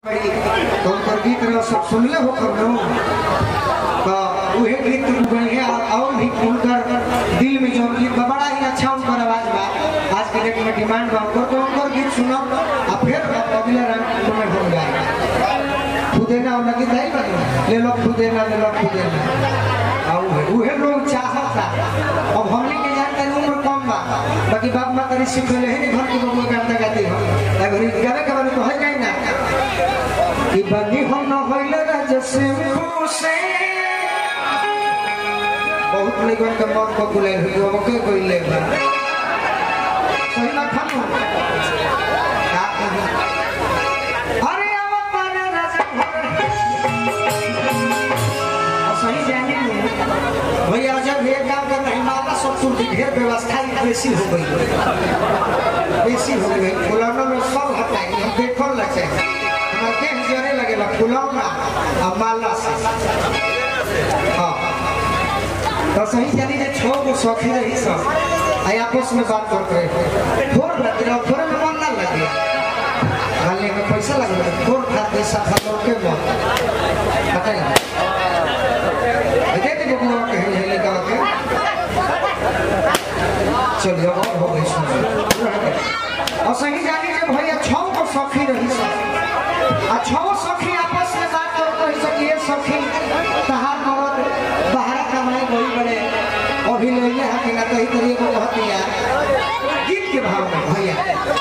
तो उनकर गीत रह सब सुनले हो कब नो तो उहे गीत बढ़िया और भी उनकर दिल में जो गीत बा बड़ा ही अच्छा उनकर आवाज बा आज के डेट में डिमांड बा उनकर तो उनकर गीत सुनो और फिर अगले रंग में हो जाएगा खुदेना और लगी दाई बा ले लो खुदेना ले लो खुदेना और उहे- उहे लोग चाहता अब हमने के जानते उम्र कम बा बाकी बाप माता ऋषि कहले है घर की बबुआ गाता गाती हो अगर गावे के बारे तो है जाए ना कि बनी हम न होइले राज से खुशे बहुत लोगन के मन को बुले हुई वो के कोइले बा सही ना खानो का कही? अरे अवतार राज और सही जाने में भैया जब ये काम कर रहे माता सब कुछ ढेर व्यवस्था ही बेसी हो गई बेसी हो गई फुलौना में सब हटाई हम देखो लगे हमारे देह जरे लगेला फुलौना और माला से हाँ तो सही जानी जे छो को सौखी रही सब आई आपस में बात करते रहे थोड़ लगे रहो थोड़े में मन ना लगे खाली में पैसा लगे थोड़ खाते सफा के मन बताइए देखिए बबुआ के हैं हेले का के चलिए और हो गई सुन और सही जानी जे भैया छौ को सखी रही सब आ छौ सखी आपस में बात कर कही सकी ये सखी तहार मरद बाहर कमाए गई बड़े अभी ले ले हकी ना कही करिए को कहती है गीत के भाव में भैया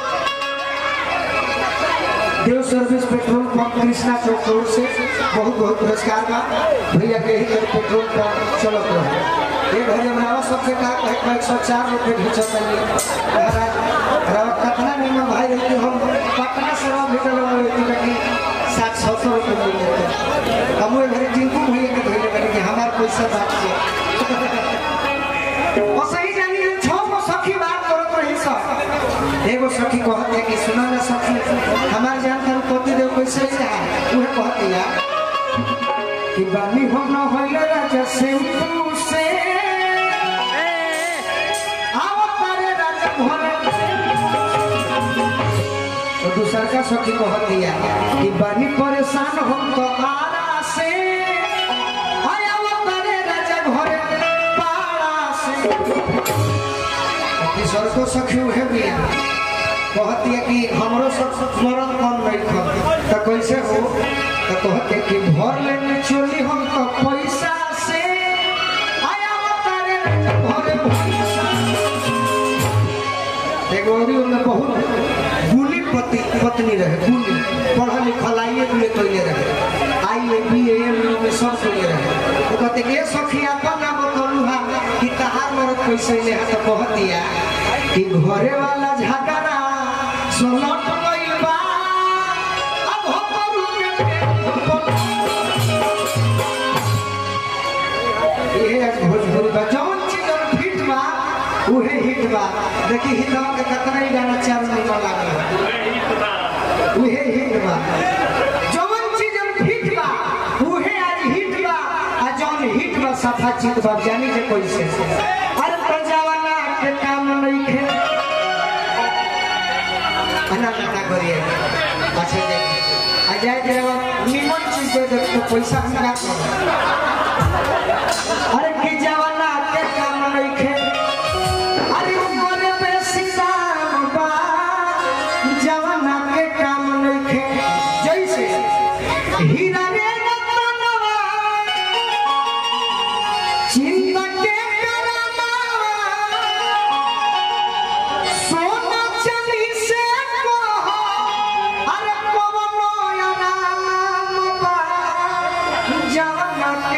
Dev service petrol pump Krishna Chowk road से बहुत बहुत पुरस्कार बा भैया के ही तरफ पेट्रोल पंप चलत रहे ये घड़ी हमारा सबसे कहा कहे कहे एक सौ चार रुपये घिंचत रहिए महाराज रवा कतना निमन भाई रहती हम पटना से रवा भेटल रहती ताकि सात सौ सौ रुपये मिल जाते हम वो घरे टिंकू भैया के धोले करी कि हमार पैसा बात से और सही जानी हम छो को सखी बात करत रही सब एगो सखी कहत है कि सुना ना सखी हमार जान कर पति देव कैसे है उहे कहत है कि बानी हम न होइले राजा सिंपू से आओ तारे राजा भोले तो दूसर का सखी कहत दिया कि बानी परेशान हम तो आरा से आय आओ तारे राजा भोले पारा से किशोर को सखी उहे बिया कहती है कि हमरो सब स्मरण कम नहीं खम तो कैसे हो तो कहते कि भर लेने चोली हम तो पैसा से आया तारे भरे पैसा एगो औरी में बहुत गुली पति पत्नी रहे गुली पढ़ल लिखल आइए भी कैले रहे आई ए बी एम में सब कैले रहे तो कहते कि ये सखी अपन नाम कहलू हा कि तहार मरद कैसे ले हा तो कहत दिया कि घरे वाला झगड़ा सोलट गइल बा अब हो करू के ये आज भोजपुरी बा जौन चीज जौन हिट बा उहे हिट बा देखी हिटवा के कितना ही गाना चार महीना लागल उहे हिट बा जौन चीज जौन हिट बा उहे आज हिट बा आ जौन हिट बा सफा चित बा जानी जे कैसे अरे प्रजावाला के काम नहीं खे अना ना करिए अच्छा दे आ जाए जे निमन चीज दे दे तो पैसा हम ना करो अरे की जवाना के काम नहीं खे अरे उमर पे सीताराम बा जवाना के काम नहीं खे जैसे हीरा रे रतनवा चिंता के करनवा सोना चांदी से कहो अरे कवनो आराम बा जवाना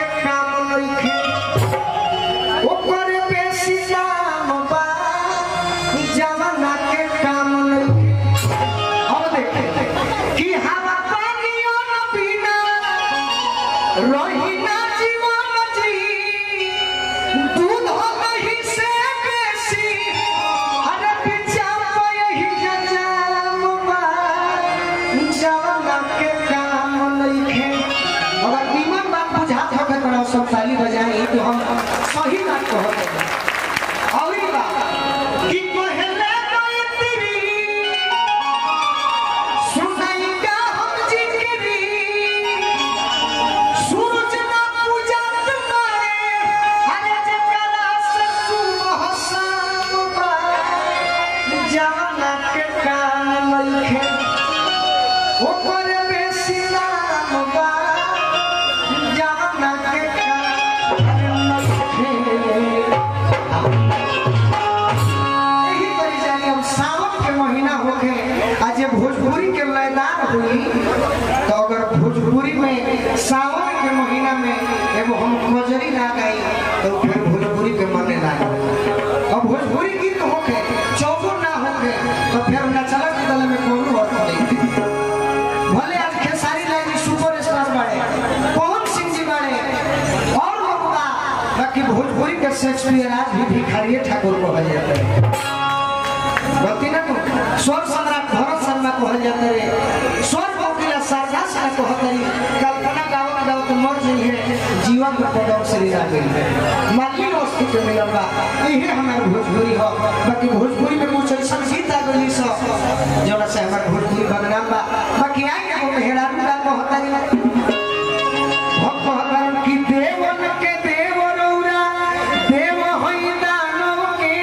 हुई तो अगर भोजपुरी में सावन के महीना में एगो हम कजरी ना गाई तो फिर भोजपुरी के मने ना और भोजपुरी गीत होके चौगो ना होके तो फिर नचला के दल में कोनो अर्थ नहीं भले आज खेसारी लाल जी सुपर स्टार बाड़े पवन सिंह जी बाड़े और लोग बा बाकी भोजपुरी के शेक्सपियर आज भी भिखारी ठाकुर कहल जाते हैं गलती ना को स्वर सम्राट भरत शर्मा कहल जाते रे स्वर कोकिला शारदा सिन्हा कहत रही कल्पना गावत गावत मर गई है जीवन में पदम श्री ना गई माली वस्तु के मिलल बा इहे हमार भोजपुरी हो बाकी भोजपुरी में कुछ ऐसा गीत आ गई सब जोना से हमार भोजपुरी बदनाम बा बाकी आई एगो मेहरारू का कहत रही भक्त कहत कि देवन के देव रौरा देव होई दानव के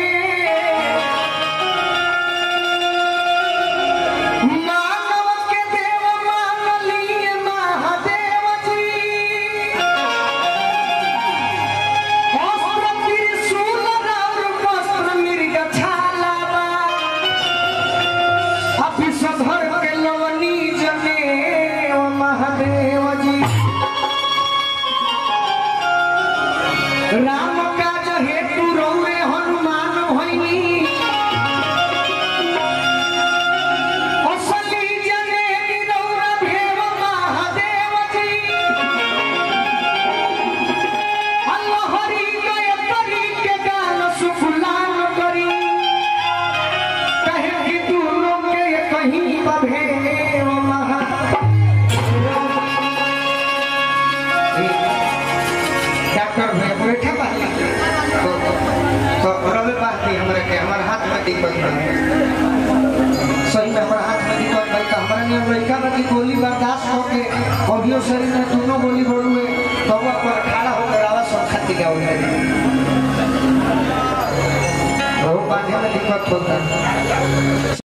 मानव के देव मान लिए महादेव जी अस्त्र त्रिशूल और वस्त्र मृग छाला बा अभिष धर के लवनी जने ओ महादेव जी राम काज हेतु रौरे हनुमान होइनी असली जने निरौर भेव महादेव जी अल्लाहरी गयतरी के गान सुफलान करी कहे कि दूरों के कहीं बभेव महा डॉक्टर भैया बैठे बानी तो तो रवे बात नहीं हमरा के हमारे हाथ में दिक्कत बा सही में हमारे हाथ में दिक्कत बा तो हमारा नियम लड़का बा की गोली बर्दाश्त हो के अभियो शरीर में दोनों गोली बढ़ुए तो वो पर खड़ा होकर आवाज सब खाती का हो जाए बहुत बात में दिक्कत होता है